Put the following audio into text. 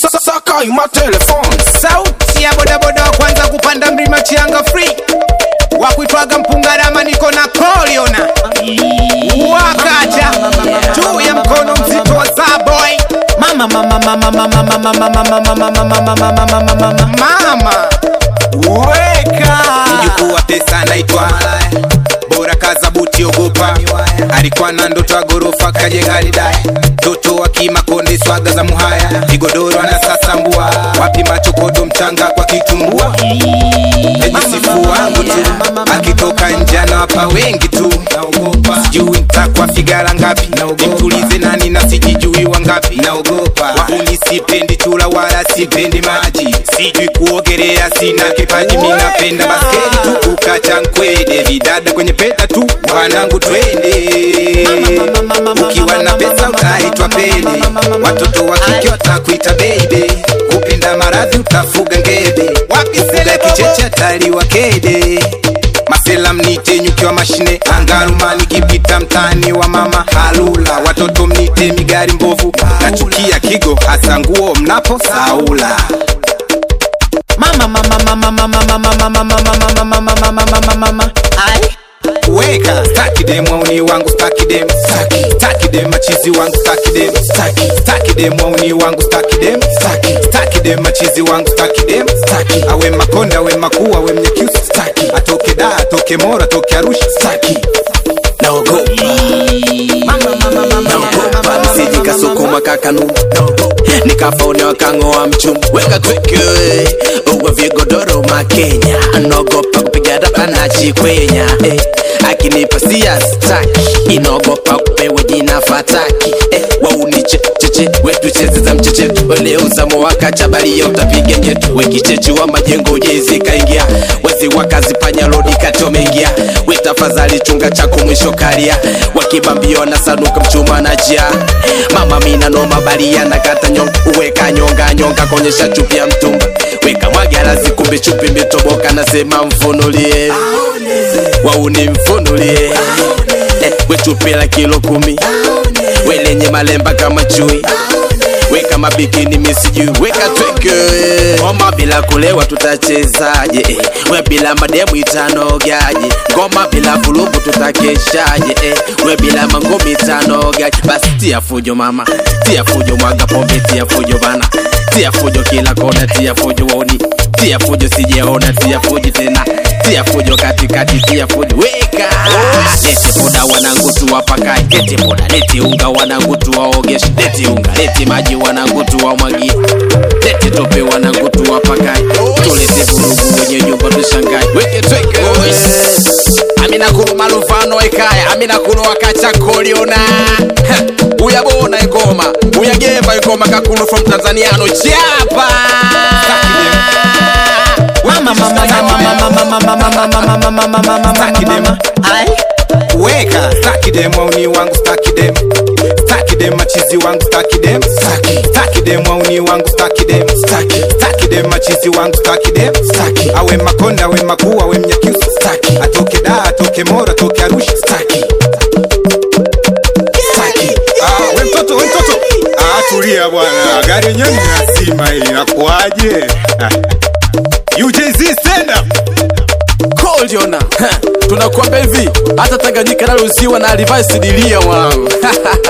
Saka ima telefone sauti ya bodaboda wa kwanza kupanda mlima chianga free wakuitwaga mpungarama niko na koliona wakaja juu ya mkono mzito wa zaboy mama mama mama mama mama mama mama mama mama mama mama mama weka mjukuu wa pesa anaitwa bora kaza buti ogopa alikuwa na ndoto ya gorofa kajenga lidai toto wa kimakonde swaga za muhaya vigodoro anasasambua wapi machokodo mchanga kwa kitumbua najisifu wangu tu akitoka njana wapa wengi tu sijui ntakwa figara ngapi nimtulize nani na sijijui wangapi wahuni sipendi chula wala sipendi maji sijui kuogelea sina kipaji minapenda basketi tu kukacha nkwede vidada kwenye peta tu wanangu twende ukiwa na pesa utaitwa pede watoto wa kike watakuita beibe kupenda maradhi utafuga ngebe wakifuga kicheche ataliwa kede masela mnite nyuki wa mashine angarumani kipita mtani wa mama halula watoto mnite migari mbovu nachukia kigo hasa nguo mnapo saula mama mama mama mama mama mama mama mama mama mama mama mama ai weka staki dem wauni wangu staki dem staki staki dem machizi wangu staki dem staki staki dem wauni wangu staki dem staki staki dem machizi wangu staki dem staki awe makonda awe makuu awe mnyakyusi staki atoke da atoke mora atoke arusha staki naogopa siji kasukuma kakanu nikafaonewa kang'oa mchumu weka kweke uwe vigodoro makenya naogopa kupiga dapa na chikwenya eh, akinipa sia staki inaogopa kupewa jina fataki eh, wauniche cheche wetu cheze za mcheche weleuzamo wakachabalia utapiga nyetu wekichechi wa majengo jezi kaingia wezi wakazipanya lodi katomeingia wetafadhali chunga chako mwisho karia wakibambio na sanuka mchuma na jia mama mina noma baria na kata nyonga uweka nyonga nyonga konyesha chupi ya mtumba weka mwagarazi kumbe chupi imetoboka nasema mfunulie wauni mfunulie eh, wetupila kilo kumi welenye malemba kama chui weka mabikini misijui weka tweke ngoma bila kulewa tutachezaje eh, we bila mademu itanogaje ngoma bila vulugu tutakeshaje eh, we bila mangumi itanogaje basi tia fujo mama tia fujo mwaga pombe tia fujo bana tia fujo kila kona tia fujo wauni tia fujo sijeona tia fujo tena tia fujo katikati tia fujo weka lete boda wanangu tuwapakai lete boda lete unga wanangu tuwaogeshe lete unga lete maji wanangu tuwamwagie lete tope wanangu tuwapakai tulete vurugu wenye nyumba tushangai weke tweke amina kulu malufano ekaya amina kulu wakacha koliona Ha, uyabona ingoma uyagemba ingoma kakulu from tanzaniano chapa mama mama mama mama mama mama mama mama mama Staki dem. mama ai weka staki dem wauni wangu staki dem staki dem machizi wangu staki dem staki staki dem wauni wangu staki dem staki staki dem machizi wangu staki dem staki awe makonda awe makuu awe mnyakyusi staki atoke da atoke mora atoke arusha staki staki Ah, we mtoto we mtoto ah, tulia bwana gari yenyewe ni lazima hii inakuaje Ah. UJZ stand up koliona tunakuambia hivi hata tanganyika nalo ziwa na alivai sidilia mwanangu